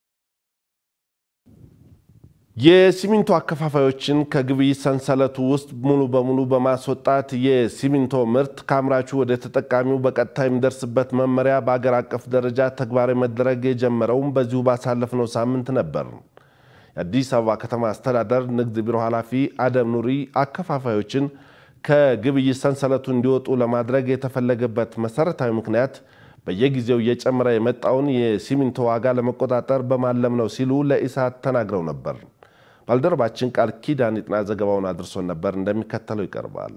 የሲሚንቶ አከፋፋዮችን ከግብይት ሰንሰለቱ ውስጥ ሙሉ በሙሉ በማስወጣት የሲሚንቶ ምርት ከአምራቹ ወደ ተጠቃሚው በቀጥታ የሚደርስበት መመሪያ በአገር አቀፍ ደረጃ ተግባራዊ መደረግ የጀመረውም በዚሁ ባሳለፍነው ሳምንት ነበር። የአዲስ አበባ ከተማ አስተዳደር ንግድ ቢሮ ኃላፊ አደም ኑሪ አከፋፋዮችን ከግብይት ሰንሰለቱ እንዲወጡ ለማድረግ የተፈለገበት መሰረታዊ ምክንያት በየጊዜው እየጨመረ የመጣውን የሲሚንቶ ዋጋ ለመቆጣጠር በማለም ነው ሲሉ ለኢሳት ተናግረው ነበር። ባልደረባችን ቃል ኪዳን ይጥና ዘገባውን አድርሶን ነበር፣ እንደሚከተለው ይቀርባል።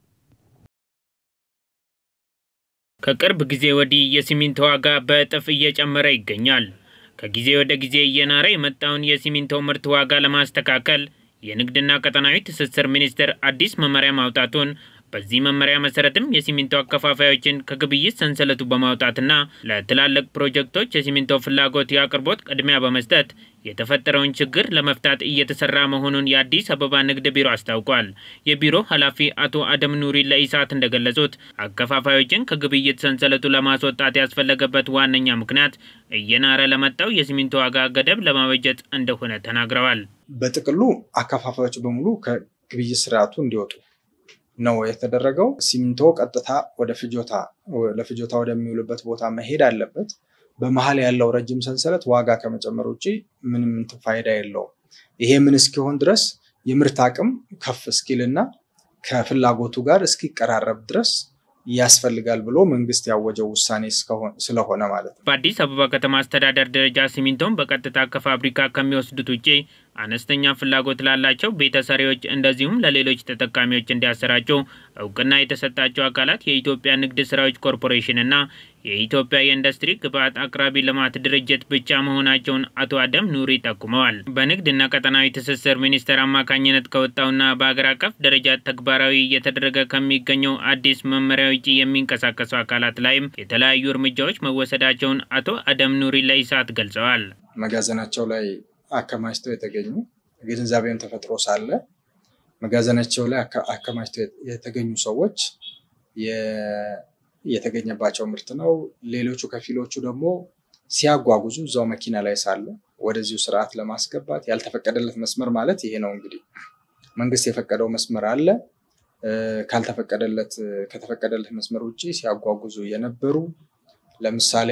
ከቅርብ ጊዜ ወዲህ የሲሚንቶ ዋጋ በእጥፍ እየጨመረ ይገኛል። ከጊዜ ወደ ጊዜ እየናረ የመጣውን የሲሚንቶ ምርት ዋጋ ለማስተካከል የንግድና ቀጠናዊ ትስስር ሚኒስቴር አዲስ መመሪያ ማውጣቱን በዚህ መመሪያ መሰረትም የሲሚንቶ አከፋፋዮችን ከግብይት ሰንሰለቱ በማውጣትና ለትላልቅ ፕሮጀክቶች የሲሚንቶ ፍላጎት የአቅርቦት ቅድሚያ በመስጠት የተፈጠረውን ችግር ለመፍታት እየተሰራ መሆኑን የአዲስ አበባ ንግድ ቢሮ አስታውቋል። የቢሮ ኃላፊ አቶ አደም ኑሪ ለኢሳት እንደገለጹት አከፋፋዮችን ከግብይት ሰንሰለቱ ለማስወጣት ያስፈለገበት ዋነኛ ምክንያት እየናረ ለመጣው የሲሚንቶ ዋጋ ገደብ ለማበጀት እንደሆነ ተናግረዋል። በጥቅሉ አከፋፋዮች በሙሉ ከግብይት ስርዓቱ እንዲወጡ ነው የተደረገው። ሲሚንቶ ቀጥታ ወደ ፍጆታ ለፍጆታ ወደሚውልበት ቦታ መሄድ አለበት። በመሀል ያለው ረጅም ሰንሰለት ዋጋ ከመጨመር ውጭ ምንም እንትን ፋይዳ የለውም። ይሄ ምን እስኪሆን ድረስ የምርት አቅም ከፍ እስኪልና ከፍላጎቱ ጋር እስኪቀራረብ ድረስ ያስፈልጋል ብሎ መንግስት ያወጀው ውሳኔ ስለሆነ ማለት ነው። በአዲስ አበባ ከተማ አስተዳደር ደረጃ ሲሚንቶን በቀጥታ ከፋብሪካ ከሚወስዱት ውጭ አነስተኛ ፍላጎት ላላቸው ቤተሰሪዎች እንደዚሁም ለሌሎች ተጠቃሚዎች እንዲያሰራጩ እውቅና የተሰጣቸው አካላት የኢትዮጵያ ንግድ ስራዎች ኮርፖሬሽን እና የኢትዮጵያ የኢንዱስትሪ ግብዓት አቅራቢ ልማት ድርጅት ብቻ መሆናቸውን አቶ አደም ኑሪ ጠቁመዋል። በንግድና ቀጠናዊ ትስስር ሚኒስቴር አማካኝነት ከወጣውና በአገር አቀፍ ደረጃ ተግባራዊ እየተደረገ ከሚገኘው አዲስ መመሪያ ውጭ የሚንቀሳቀሱ አካላት ላይም የተለያዩ እርምጃዎች መወሰዳቸውን አቶ አደም ኑሪ ለኢሳት ገልጸዋል። መጋዘናቸው ላይ አከማችተው የተገኙ ግንዛቤም ተፈጥሮ ሳለ መጋዘናቸው ላይ አከማችተው የተገኙ ሰዎች የተገኘባቸው ምርት ነው። ሌሎቹ ከፊሎቹ ደግሞ ሲያጓጉዙ እዛው መኪና ላይ ሳለ ወደዚሁ ስርዓት ለማስገባት ያልተፈቀደለት መስመር ማለት ይሄ ነው። እንግዲህ መንግስት የፈቀደው መስመር አለ። ካልተፈቀደለት ከተፈቀደለት መስመር ውጭ ሲያጓጉዙ የነበሩ ለምሳሌ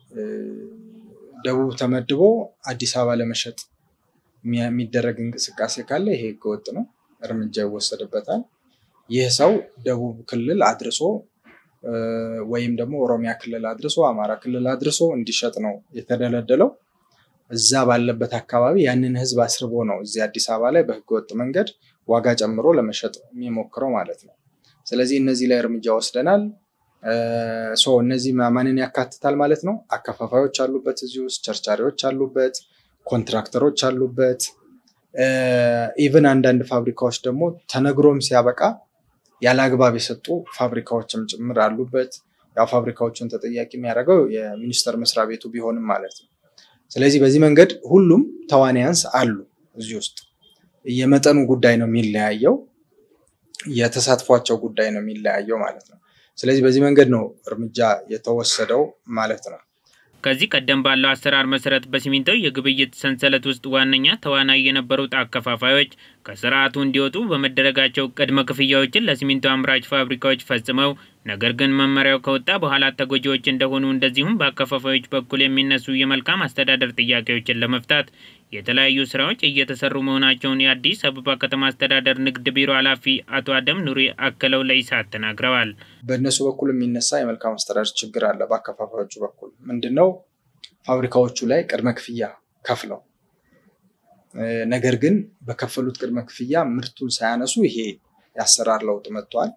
ደቡብ ተመድቦ አዲስ አበባ ለመሸጥ የሚደረግ እንቅስቃሴ ካለ ይሄ ህገወጥ ነው፣ እርምጃ ይወሰድበታል። ይህ ሰው ደቡብ ክልል አድርሶ ወይም ደግሞ ኦሮሚያ ክልል አድርሶ አማራ ክልል አድርሶ እንዲሸጥ ነው የተደለደለው። እዛ ባለበት አካባቢ ያንን ህዝብ አስርቦ ነው እዚህ አዲስ አበባ ላይ በህገወጥ መንገድ ዋጋ ጨምሮ ለመሸጥ የሚሞክረው ማለት ነው። ስለዚህ እነዚህ ላይ እርምጃ ወስደናል። እነዚህ ማንን ያካትታል ማለት ነው? አከፋፋዮች አሉበት፣ እዚህ ውስጥ ቸርቻሪዎች አሉበት፣ ኮንትራክተሮች አሉበት። ኢቨን አንዳንድ ፋብሪካዎች ደግሞ ተነግሮም ሲያበቃ ያለ አግባብ የሰጡ ፋብሪካዎችም ጭምር አሉበት። ያው ፋብሪካዎችን ተጠያቂ የሚያደርገው የሚኒስቴር መስሪያ ቤቱ ቢሆንም ማለት ነው። ስለዚህ በዚህ መንገድ ሁሉም ተዋንያንስ አሉ እዚህ ውስጥ። የመጠኑ ጉዳይ ነው የሚለያየው፣ የተሳትፏቸው ጉዳይ ነው የሚለያየው ማለት ነው። ስለዚህ በዚህ መንገድ ነው እርምጃ የተወሰደው ማለት ነው። ከዚህ ቀደም ባለው አሰራር መሰረት በሲሚንቶ የግብይት ሰንሰለት ውስጥ ዋነኛ ተዋናይ የነበሩት አከፋፋዮች ከስርዓቱ እንዲወጡ በመደረጋቸው ቅድመ ክፍያዎችን ለሲሚንቶ አምራች ፋብሪካዎች ፈጽመው ነገር ግን መመሪያው ከወጣ በኋላ ተጎጂዎች እንደሆኑ እንደዚሁም በአከፋፋዮች በኩል የሚነሱ የመልካም አስተዳደር ጥያቄዎችን ለመፍታት የተለያዩ ስራዎች እየተሰሩ መሆናቸውን የአዲስ አበባ ከተማ አስተዳደር ንግድ ቢሮ ኃላፊ አቶ አደም ኑሪ አክለው ለኢሳት ተናግረዋል። በእነሱ በኩል የሚነሳ የመልካም አስተዳደር ችግር አለ። በአከፋፋዮቹ በኩል ምንድነው? ፋብሪካዎቹ ላይ ቅድመ ክፍያ ከፍለው ነገር ግን በከፈሉት ቅድመ ክፍያ ምርቱን ሳያነሱ ይሄ የአሰራር ለውጥ መጥቷል።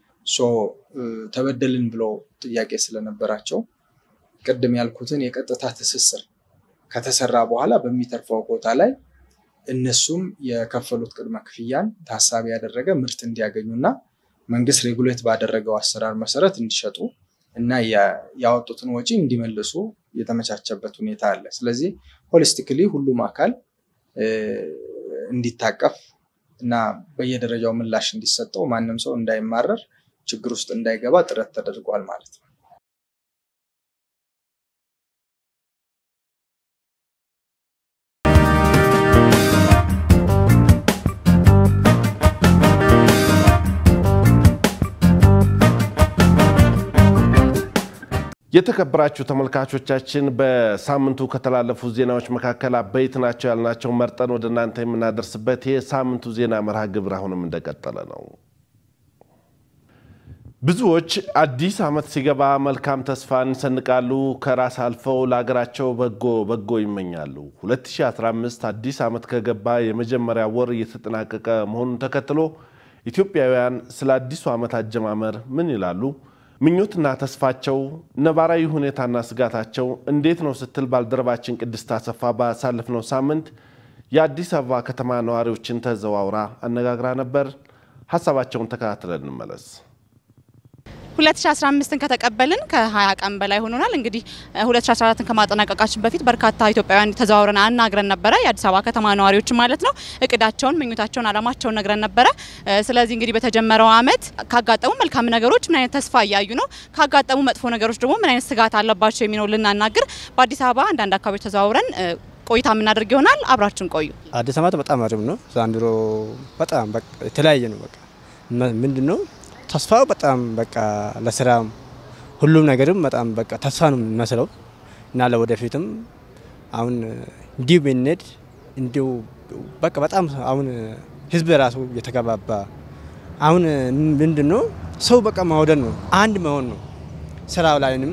ተበደልን ብሎ ጥያቄ ስለነበራቸው ቅድም ያልኩትን የቀጥታ ትስስር ከተሰራ በኋላ በሚተርፈው ቦታ ላይ እነሱም የከፈሉት ቅድመ ክፍያን ታሳቢ ያደረገ ምርት እንዲያገኙና መንግስት ሬጉሌት ባደረገው አሰራር መሰረት እንዲሸጡ እና ያወጡትን ወጪ እንዲመልሱ የተመቻቸበት ሁኔታ አለ። ስለዚህ ሆሊስቲክሊ ሁሉም አካል እንዲታቀፍ እና በየደረጃው ምላሽ እንዲሰጠው ማንም ሰው እንዳይማረር ችግር ውስጥ እንዳይገባ ጥረት ተደርጓል ማለት ነው። የተከበራችሁ ተመልካቾቻችን በሳምንቱ ከተላለፉ ዜናዎች መካከል አበይት ናቸው ያልናቸው መርጠን ወደ እናንተ የምናደርስበት የሳምንቱ ዜና መርሃ ግብር አሁንም እንደቀጠለ ነው። ብዙዎች አዲስ ዓመት ሲገባ መልካም ተስፋን ይሰንቃሉ፣ ከራስ አልፈው ለሀገራቸው በጎ በጎ ይመኛሉ። 2015 አዲስ ዓመት ከገባ የመጀመሪያ ወር እየተጠናቀቀ መሆኑን ተከትሎ ኢትዮጵያውያን ስለ አዲሱ ዓመት አጀማመር ምን ይላሉ? ምኞትና ተስፋቸው፣ ነባራዊ ሁኔታና ስጋታቸው እንዴት ነው ስትል ባልደረባችን ቅድስት አሰፋ ባሳለፍነው ሳምንት የአዲስ አበባ ከተማ ነዋሪዎችን ተዘዋውራ አነጋግራ ነበር። ሀሳባቸውን ተከታትለን እንመለስ። 2015ን ከተቀበልን ከ20 ቀን በላይ ሆኖናል። እንግዲህ 2014ን ከማጠናቀቃችን በፊት በርካታ ኢትዮጵያውያን ተዘዋውረን አናግረን ነበረ። የአዲስ አበባ ከተማ ነዋሪዎች ማለት ነው። እቅዳቸውን፣ ምኞታቸውን፣ አላማቸውን ነግረን ነበረ። ስለዚህ እንግዲህ በተጀመረው አመት ካጋጠሙ መልካም ነገሮች ምን አይነት ተስፋ እያዩ ነው፣ ካጋጠሙ መጥፎ ነገሮች ደግሞ ምን አይነት ስጋት አለባቸው የሚለው ልናናግር በአዲስ አበባ አንዳንድ አካባቢዎች ተዘዋውረን ቆይታ የምናደርግ ይሆናል። አብራችን ቆዩ። አዲስ አመት በጣም አሪፍ ነው። ዘንድሮ በጣም የተለያየ ነው። በቃ ምንድን ነው ተስፋው በጣም በቃ ለስራም ሁሉም ነገርም በጣም በቃ ተስፋ ነው የሚመስለው እና ለወደፊትም አሁን እንዲሁ ብንሄድ እንዲሁ በቃ በጣም አሁን ህዝብ ራሱ የተገባባ አሁን ምንድን ነው ሰው በቃ ማውደድ ነው፣ አንድ መሆን ነው። ስራው ላይንም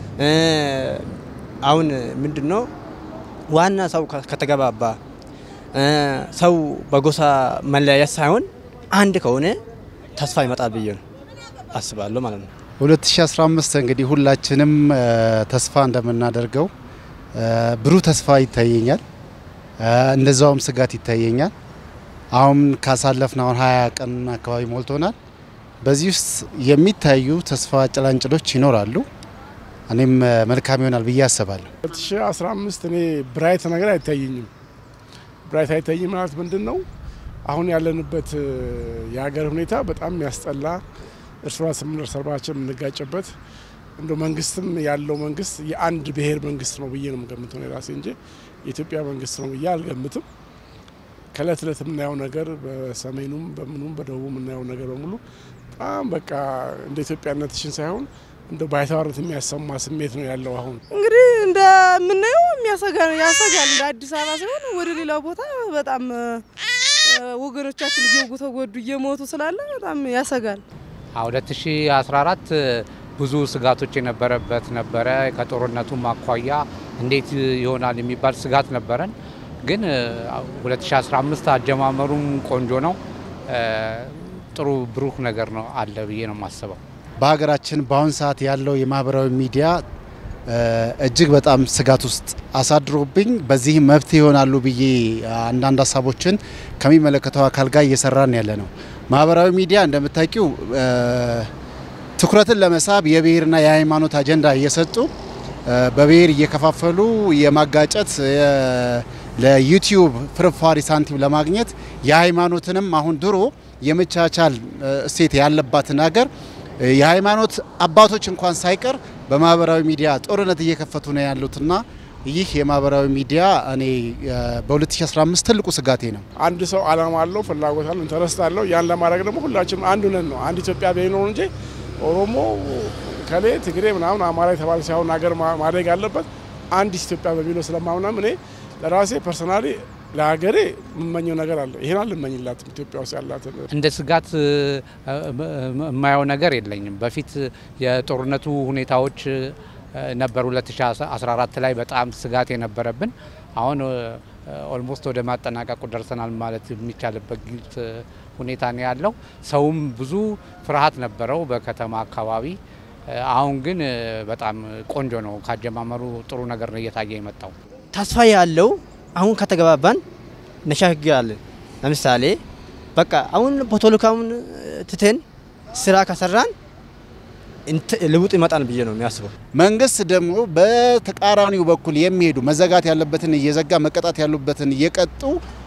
አሁን ምንድን ነው ዋና ሰው ከተገባባ ሰው በጎሳ መለያየት ሳይሆን አንድ ከሆነ ተስፋ ይመጣል ብዬ ነው አስባለሁ ማለት ነው። 2015 እንግዲህ ሁላችንም ተስፋ እንደምናደርገው ብሩህ ተስፋ ይታየኛል፣ እንደዛውም ስጋት ይታየኛል። አሁን ካሳለፍን አሁን 20 ቀን አካባቢ ሞልቶናል። በዚህ ውስጥ የሚታዩ ተስፋ ጭላንጭሎች ይኖራሉ። እኔም መልካም ይሆናል ብዬ አስባለሁ። 2015 እኔ ብራይት ነገር አይታየኝም። ብራይት አይታይም ማለት ምንድን ነው? አሁን ያለንበት የሀገር ሁኔታ በጣም የሚያስጠላ እርስ በርስ እርስ በርሳችን የምንጋጭበት እንደ መንግስትም ያለው መንግስት የአንድ ብሔር መንግስት ነው ብዬ ነው የምገምተው የራሴ እንጂ የኢትዮጵያ መንግስት ነው ብዬ አልገምትም። ከእለት እለት የምናየው ነገር በሰሜኑም በምኑም በደቡብ የምናየው ነገር በሙሉ በጣም በቃ እንደ ኢትዮጵያነትሽን ሳይሆን እንደ ባይተዋርነት የሚያሰማ ስሜት ነው ያለው። አሁን እንግዲህ እንደምናየው የሚያሰጋ ያሰጋል። እንደ አዲስ አበባ ሲሆን ወደ ሌላው ቦታ በጣም ወገኖቻችን እየወጉ ተጎዱ እየሞቱ ስላለ በጣም ያሰጋል። 2014 ብዙ ስጋቶች የነበረበት ነበረ። ከጦርነቱም አኳያ እንዴት ይሆናል የሚባል ስጋት ነበረን። ግን 2015 አጀማመሩም ቆንጆ ነው። ጥሩ ብሩህ ነገር ነው አለ ብዬ ነው የማስበው። በሀገራችን በአሁን ሰዓት ያለው የማህበራዊ ሚዲያ እጅግ በጣም ስጋት ውስጥ አሳድሮብኝ በዚህ መፍትሄ ይሆናሉ ብዬ አንዳንድ ሀሳቦችን ከሚመለከተው አካል ጋር እየሰራን ያለ ነው። ማህበራዊ ሚዲያ እንደምታውቂው ትኩረትን ለመሳብ የብሔርና የሃይማኖት አጀንዳ እየሰጡ በብሔር እየከፋፈሉ የማጋጨት ለዩቲዩብ ፍርፋሪ ሳንቲም ለማግኘት የሃይማኖትንም አሁን ድሮ የመቻቻል እሴት ያለባትን ሀገር የሃይማኖት አባቶች እንኳን ሳይቀር በማህበራዊ ሚዲያ ጦርነት እየከፈቱ ነው ያሉትና ይህ የማህበራዊ ሚዲያ እኔ በ2015 ትልቁ ስጋቴ ነው። አንድ ሰው አላማ አለው፣ ፍላጎት አለው፣ ኢንተረስት አለው። ያን ለማድረግ ደግሞ ሁላችንም አንድ ነን ነው አንድ ኢትዮጵያ ነው እንጂ ኦሮሞ ከሌ ትግሬ ምናምን አማራ የተባለ ሳይሆን ሀገር ማደግ አለበት አንድ ኢትዮጵያ በሚለው ስለማምናም እኔ ለራሴ ፐርሰናሊ ለሀገሬ የምመኘው ነገር አለ። ይሄን አልመኝላትም ኢትዮጵያ ውስጥ ያላትን እንደ ስጋት የማየው ነገር የለኝም። በፊት የጦርነቱ ሁኔታዎች ነበር 2014 ላይ በጣም ስጋት የነበረብን። አሁን ኦልሞስት ወደ ማጠናቀቁ ደርሰናል ማለት የሚቻልበት ግልጽ ሁኔታ ነው ያለው። ሰውም ብዙ ፍርሃት ነበረው በከተማ አካባቢ። አሁን ግን በጣም ቆንጆ ነው። ካጀማመሩ ጥሩ ነገር ነው እየታየ የመጣው። ተስፋ ያለው አሁን ከተገባባን ነሻግራለን። ለምሳሌ በቃ አሁን ፖለቲካውን ትተን ስራ ከሰራን ለውጥ ይመጣል ብዬ ነው የሚያስበው። መንግስት ደግሞ በተቃራኒው በኩል የሚሄዱ መዘጋት ያለበትን እየዘጋ መቀጣት ያሉበትን እየቀጡ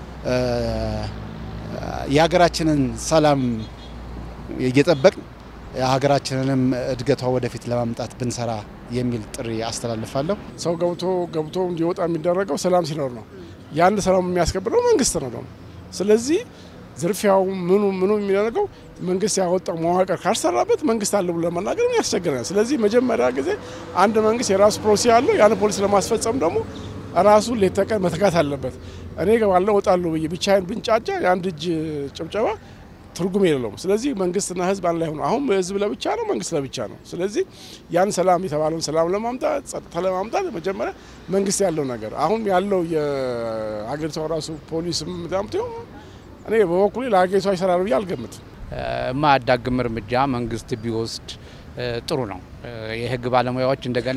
የሀገራችንን ሰላም እየጠበቅን ሀገራችንንም እድገቷ ወደፊት ለማምጣት ብንሰራ የሚል ጥሪ አስተላልፋለሁ። ሰው ገብቶ ገብቶ እንዲወጣ የሚደረገው ሰላም ሲኖር ነው። ያን ሰላም የሚያስከብረው መንግስት ነው ደግሞ። ስለዚህ ዝርፊያው ምኑ ምኑ የሚደረገው መንግስት ያወጣው መዋቅር ካልሰራበት መንግስት አለ ብሎ ለመናገር ያስቸግረናል። ስለዚህ መጀመሪያ ጊዜ አንድ መንግስት የራሱ ፖሊሲ አለው። ያን ፖሊሲ ለማስፈጸም ደግሞ ራሱ ሌት ተቀን መትጋት አለበት። እኔ እገባለሁ እወጣለሁ ብዬ ብቻዬን ብንጫጫ የአንድ እጅ ጭብጨባ ትርጉም የለውም። ስለዚህ መንግስትና ህዝብ አንድ ላይ ሆኖ አሁን ህዝብ ለብቻ ነው፣ መንግስት ለብቻ ነው። ስለዚህ ያን ሰላም የተባለውን ሰላም ለማምጣት ጸጥታ ለማምጣት መጀመሪያ መንግስት ያለው ነገር አሁን ያለው የሀገሪቷ ራሱ ፖሊስም ዳምቶ እኔ በበኩሌ ለሀገሪቷ ይሰራል ብዬ አልገምትም። የማያዳግም እርምጃ መንግስት ቢወስድ ጥሩ ነው። የህግ ባለሙያዎች እንደገና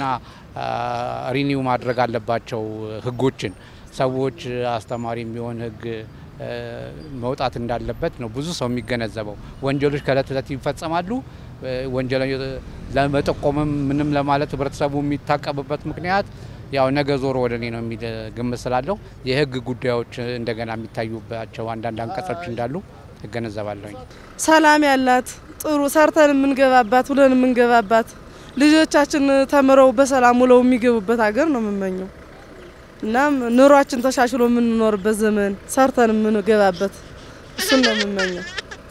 ሪኒው ማድረግ አለባቸው ህጎችን። ሰዎች አስተማሪ የሚሆን ህግ መውጣት እንዳለበት ነው ብዙ ሰው የሚገነዘበው። ወንጀሎች ከእለት እለት ይፈጸማሉ። ወንጀል ለመጠቆምም ምንም ለማለት ህብረተሰቡ የሚታቀብበት ምክንያት ያው ነገ ዞሮ ወደ እኔ ነው የሚል ግምት ስላለው የህግ ጉዳዮች እንደገና የሚታዩባቸው አንዳንድ አንቀጾች እንዳሉ እገነዘባለሁኝ። ሰላም ያላት ጥሩ ሰርተን የምንገባባት ውለን የምንገባባት ልጆቻችን ተምረው በሰላም ውለው የሚገቡበት ሀገር ነው የምመኘው። እናም ኑሯችን ተሻሽሎ የምንኖርበት ዘመን ሰርተን የምንገባበት እሱን ነው የምመኘው።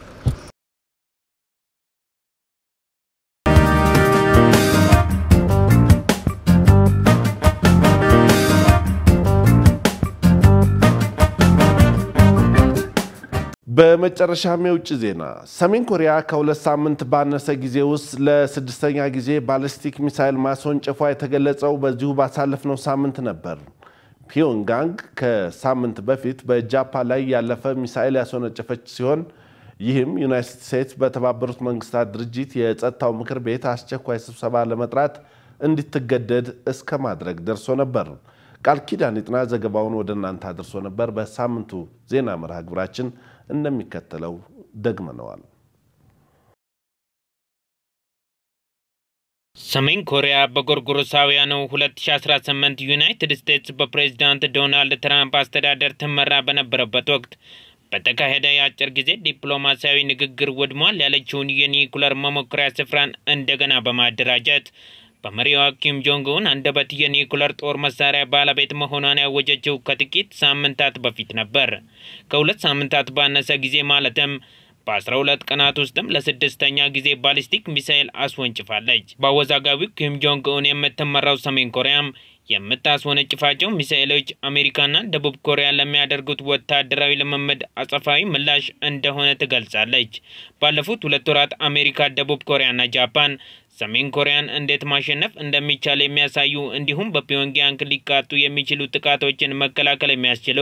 በመጨረሻም የውጭ ዜና ሰሜን ኮሪያ ከሁለት ሳምንት ባነሰ ጊዜ ውስጥ ለስድስተኛ ጊዜ ባሊስቲክ ሚሳይል ማስወንጨፏ የተገለጸው በዚሁ ባሳለፍነው ሳምንት ነበር። ፒዮንጋንግ ከሳምንት በፊት በጃፓን ላይ ያለፈ ሚሳይል ያስወነጨፈች ሲሆን ይህም ዩናይትድ ስቴትስ በተባበሩት መንግስታት ድርጅት የጸጥታው ምክር ቤት አስቸኳይ ስብሰባ ለመጥራት እንድትገደድ እስከ ማድረግ ደርሶ ነበር። ቃል ኪዳን ይጥና ዘገባውን ወደ እናንተ አድርሶ ነበር። በሳምንቱ ዜና መርሃ ግብራችን እንደሚከተለው ደግመነዋል። ሰሜን ኮሪያ በጎርጎሮሳውያኑ 2018 ዩናይትድ ስቴትስ በፕሬዝዳንት ዶናልድ ትራምፕ አስተዳደር ትመራ በነበረበት ወቅት በተካሄደ የአጭር ጊዜ ዲፕሎማሲያዊ ንግግር ወድሟል ያለችውን የኒኩለር መሞከሪያ ስፍራን እንደገና በማደራጀት በመሪዋ ኪም ጆንግ ኡን አንደበት የኒኩለር ጦር መሳሪያ ባለቤት መሆኗን ያወጀችው ከጥቂት ሳምንታት በፊት ነበር። ከሁለት ሳምንታት ባነሰ ጊዜ ማለትም በአስራ ሁለት ቀናት ውስጥም ለስድስተኛ ጊዜ ባሊስቲክ ሚሳኤል አስወንጭፋለች። በአወዛጋቢው ኪም ጆንግ ኡን የምትመራው ሰሜን ኮሪያም የምታስወነጭፋቸው ሚሳኤሎች አሜሪካና ደቡብ ኮሪያ ለሚያደርጉት ወታደራዊ ልምምድ አጸፋዊ ምላሽ እንደሆነ ትገልጻለች። ባለፉት ሁለት ወራት አሜሪካ፣ ደቡብ ኮሪያና ጃፓን ሰሜን ኮሪያን እንዴት ማሸነፍ እንደሚቻል የሚያሳዩ እንዲሁም በፒዮንግያንግ ሊቃጡ የሚችሉ ጥቃቶችን መከላከል የሚያስችሉ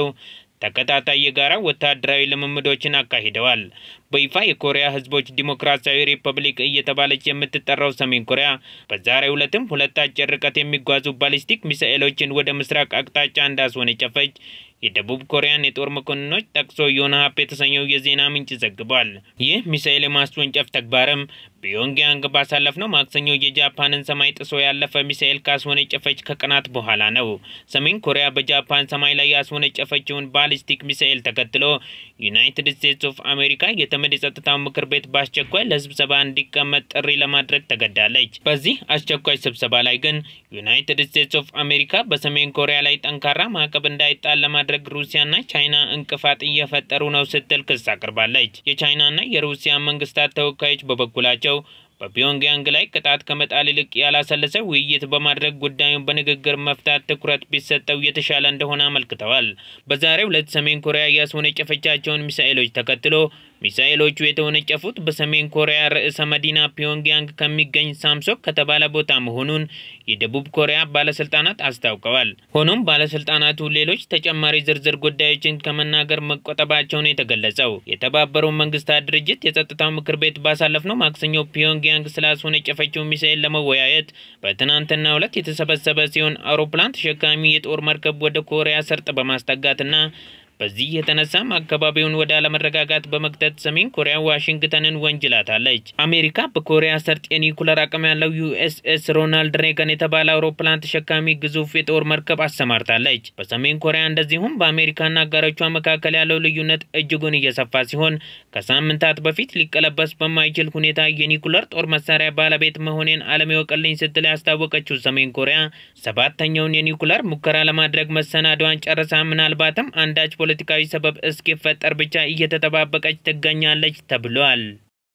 ተከታታይ የጋራ ወታደራዊ ልምምዶችን አካሂደዋል። በይፋ የኮሪያ ሕዝቦች ዲሞክራሲያዊ ሪፐብሊክ እየተባለች የምትጠራው ሰሜን ኮሪያ በዛሬው ዕለትም ሁለት አጭር ርቀት የሚጓዙ ባሊስቲክ ሚሳኤሎችን ወደ ምስራቅ አቅጣጫ እንዳስወነጨፈች የደቡብ ኮሪያን የጦር መኮንኖች ጠቅሶ ዮንሃፕ የተሰኘው የዜና ምንጭ ዘግቧል። ይህ ሚሳኤል የማስወንጨፍ ተግባርም ፒዮንግያንግ ባሳለፍነው ማክሰኞ የጃፓንን ሰማይ ጥሶ ያለፈ ሚሳኤል ካስወነጨፈች ከቀናት በኋላ ነው። ሰሜን ኮሪያ በጃፓን ሰማይ ላይ ያስወነጨፈችውን ባሊስቲክ ሚሳኤል ተከትሎ ዩናይትድ ስቴትስ ኦፍ አሜሪካ የተመድ የጸጥታው ምክር ቤት በአስቸኳይ ለስብሰባ እንዲቀመጥ ጥሪ ለማድረግ ተገዳለች። በዚህ አስቸኳይ ስብሰባ ላይ ግን ዩናይትድ ስቴትስ ኦፍ አሜሪካ በሰሜን ኮሪያ ላይ ጠንካራ ማዕቀብ እንዳይጣል ለማድረግ ሩሲያና ቻይና እንቅፋት እየፈጠሩ ነው ስትል ክስ አቅርባለች። የቻይናና የሩሲያ መንግስታት ተወካዮች በበኩላቸው በፒዮንግያንግ ላይ ቅጣት ከመጣል ይልቅ ያላሰለሰ ውይይት በማድረግ ጉዳዩን በንግግር መፍታት ትኩረት ቢሰጠው የተሻለ እንደሆነ አመልክተዋል። በዛሬው ዕለት ሰሜን ኮሪያ ያስወነጨፈቻቸውን ሚሳኤሎች ተከትሎ ሚሳኤሎቹ የተወነጨፉት በሰሜን ኮሪያ ርዕሰ መዲና ፒዮንግያንግ ከሚገኝ ሳምሶክ ከተባለ ቦታ መሆኑን የደቡብ ኮሪያ ባለስልጣናት አስታውቀዋል። ሆኖም ባለስልጣናቱ ሌሎች ተጨማሪ ዝርዝር ጉዳዮችን ከመናገር መቆጠባቸውን የተገለጸው የተባበሩ መንግስታት ድርጅት የጸጥታው ምክር ቤት ባሳለፍነው ማክሰኞ ፒዮንግያንግ ስላስወነጨፈችው ሚሳኤል ለመወያየት በትናንትናው ዕለት የተሰበሰበ ሲሆን አውሮፕላን ተሸካሚ የጦር መርከብ ወደ ኮሪያ ሰርጥ በማስጠጋትና በዚህ የተነሳም አካባቢውን ወደ አለመረጋጋት በመክተት ሰሜን ኮሪያ ዋሽንግተንን ወንጅላታለች። አሜሪካ በኮሪያ ሰርጥ የኒኩለር አቅም ያለው ዩኤስኤስ ሮናልድ ሬገን የተባለ አውሮፕላን ተሸካሚ ግዙፍ የጦር መርከብ አሰማርታለች። በሰሜን ኮሪያ እንደዚሁም በአሜሪካና አጋሮቿ መካከል ያለው ልዩነት እጅጉን እየሰፋ ሲሆን ከሳምንታት በፊት ሊቀለበስ በማይችል ሁኔታ የኒኩለር ጦር መሳሪያ ባለቤት መሆኔን ዓለም ይወቅልኝ ስትል ያስታወቀችው ሰሜን ኮሪያ ሰባተኛውን የኒኩለር ሙከራ ለማድረግ መሰናዷን ጨርሳ ምናልባትም አንዳች ፖለቲካዊ ሰበብ እስኪፈጠር ብቻ እየተጠባበቀች ትገኛለች ተብሏል።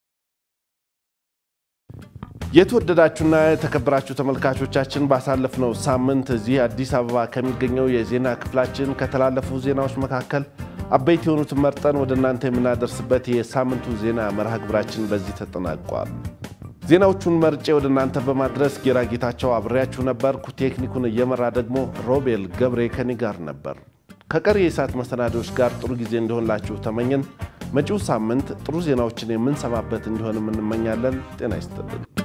የተወደዳችሁና የተከበራችሁ ተመልካቾቻችን ባሳለፍነው ሳምንት እዚህ አዲስ አበባ ከሚገኘው የዜና ክፍላችን ከተላለፉ ዜናዎች መካከል አበይት የሆኑትን መርጠን ወደ እናንተ የምናደርስበት የሳምንቱ ዜና መርሃ ግብራችን በዚህ ተጠናቋል። ዜናዎቹን መርጬ ወደ እናንተ በማድረስ ጌራ ጌታቸው አብሬያችሁ ነበርኩ። ቴክኒኩን እየመራ ደግሞ ሮቤል ገብሬ ከኔ ጋር ነበር። ከቀሪ የሰዓት መሰናዶዎች ጋር ጥሩ ጊዜ እንዲሆንላችሁ ተመኘን። መጪው ሳምንት ጥሩ ዜናዎችን የምንሰማበት እንዲሆንም እንመኛለን። ጤና ይስጥልን።